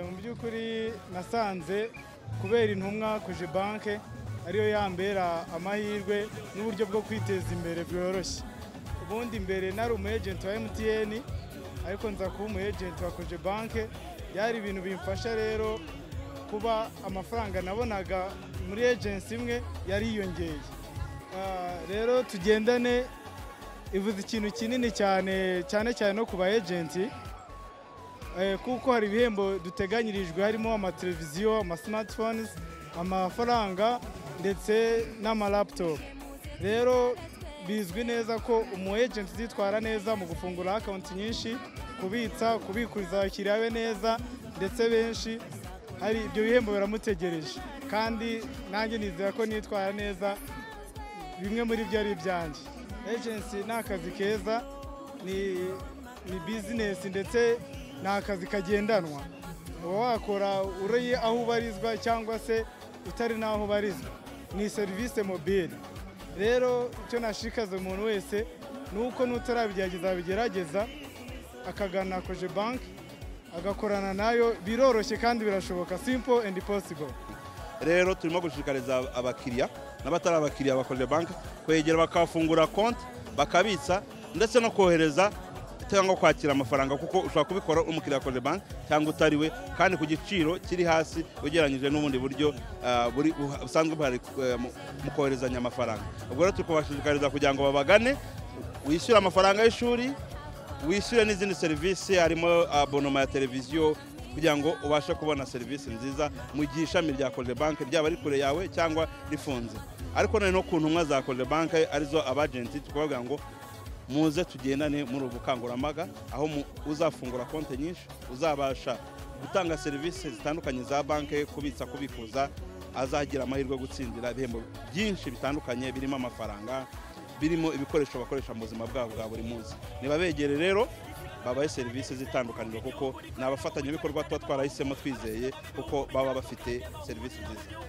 mu by'ukuri nasanze kubera intumwa kuje banke ariyo yambera amahirwe n'uburyo bwo kwiteza imbere bworoshye ubundi mbere nari umu agent wa MTN ariko nza kuba umu agent wa koje banke byari ibintu bimfasha rero kuba amafaranga nabonaga muri agency imwe yariyongeye Ah, rero tugendane ivuze ikintu kinini cyane cyane cyane no ku ba agenti Eh, kuko hari ibihembo duteganyirijwe harimo amateleviziyo amasimatifoni amafaranga ndetse n'amalaputopu rero bizwi neza ko umu ejenti uzitwara neza mu gufungura akawunti nyinshi kubitsa kubikuriza abakiriya be neza ndetse benshi hari ibyo bihembo biramutegereje kandi nanjye nizera ko nitwara neza bimwe muri byo ari ibyanjye agency ni akazi keza ni ni bizinesi ndetse ni akazi kagendanwa uba wakora uri aho ubarizwa cyangwa se utari n'aho ubarizwa ni serivisi mobile rero icyo nashikaze umuntu wese ni uko n'utarabigerageza abigerageza akagana koje banki agakorana nayo biroroshye kandi birashoboka simple and possible rero turimo gushishikariza abakiriya n'abatari abakiriya ba Cogebanque kwegera bakafungura konti bakabitsa ndetse no kohereza cyangwa kwakira amafaranga kuko ushobora kubikora uri umukiriya wa Cogebanque cyangwa utari we kandi ku giciro kiri hasi ugereranyije n'ubundi buryo ah, buri- buha- busanzwe buhari eh, mu- mu koherezanya amafaranga ubwo rero turi kubashishikariza kugira ngo babagane wishyure amafaranga y'ishuri wishyure n'izindi serivisi harimo abonoma ya televiziyo kugira ngo ubashe kubona serivisi nziza mu gihe ishami rya banki ryaba ari kure yawe cyangwa rifunze ariko nari no ku ntumwa za banki arizo abajenti tukababwira ngo muze tugendane muri ubu bukangurambaga aho mu- uzafungura konti nyinshi uzabasha gutanga serivisi zitandukanye za banki kubitsa kubikuza azagira amahirwe yo gutsindira ibihembo byinshi bitandukanye birimo amafaranga birimo ibikoresho bakoresha mu buzima bwabo bwa buri munsi nibabegere rero babahe serivisi z'itandukaniro kuko ni abafatanyabikorwa tuba twarahisemo twizeye kuko baba bafite serivisi nziza